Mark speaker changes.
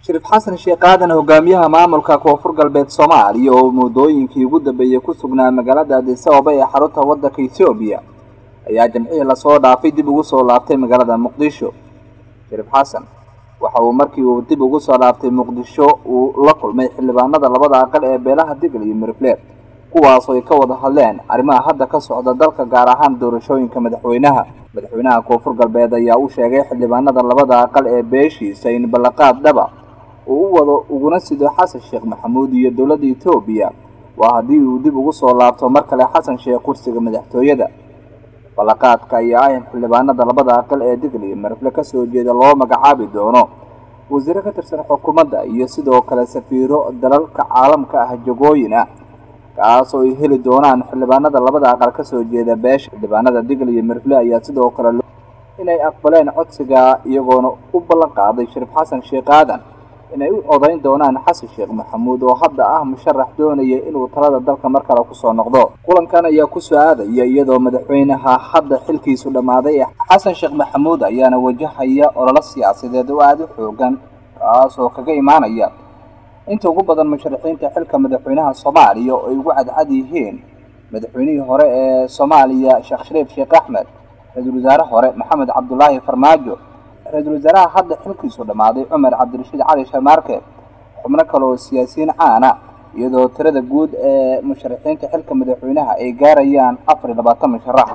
Speaker 1: shariif xasan sheekh aadan hogaamiyaha maamulka koonfur galbeed soomaaliya oo muddooyinkii ugu dambeeyey ku sugnaa magaalada addis ababa ee xarunta waddanka etoobiya ayaa jamcihii lasoo dhaafay dib ugu soo laabtay magaalada muqdisho shariif xasan waxa uu markii uu dib ugu soo laaftay muqdisho uu la kulmay xildhibaanada labada aqal ee beelaha digl iyo mirifle kuwaas oo ay ka wada hadleen arrimaha hadda ka socda dalka gaar ahaan doorashooyinka madaxweynaha madaxweynaha koonfur galbeed ayaa u sheegay xildhibaanada labada aqal ee beeshiisa in ballanqaad dhaba uu u wado uguna sido xasan sheekh maxamuud iyo dowladda etoobiya waa haddii uu dib ugu soo laabto mar kale xasan sheekh kursiga madaxtooyada ballanqaadka ayaa ah in xildhibaanada labada aqal ee digl iyo mirifle kasoo jeeda loo magacaabi doono wasiiro ka tirsan xukuumadda iyo sidoo kale safiiro dalalka caalamka ah jagooyin ah kaas oo ay heli doonaan xildhibaanada labada aqal kasoo jeeda beesha xildhibaanada digl iyo mirifle ayaa sidoo kale inay aqbaleen codsiga iyagoona u ballan qaaday shariif xasan sheekh aadan inay u codayn doonaan xasan sheekh maxamuud oo hadda ah musharax doonaya inuu talada dalka mar kale kusoo noqdo kulankan ayaa kusoo aadaya iyadoo madaxweynaha hadda xilkiisu dhammaaday ee xasan sheekh maxamuud ayaana wajahaya ololo siyaasadeed oo aada u xoogan kaas oo kaga imaanaya inta ugu badan musharaxiinta xilka madaxweynaha soomaaliya oo ay ugu cadcad yihiin madaxweynihii hore ee soomaaliya sheekh shariif sheekh axmed ra-iisul wasaare hore maxamed cabdulaahi farmaajo ra-iisul wasaaraha hadda xilkiisu dhammaaday cumar cabdirashiid cali sharmaarke xubno kale oo siyaasiyiin caana iyadoo tirada guud ee musharaxiinta xilka madaxweynaha ay gaarayaan afar iyo labaatan musharax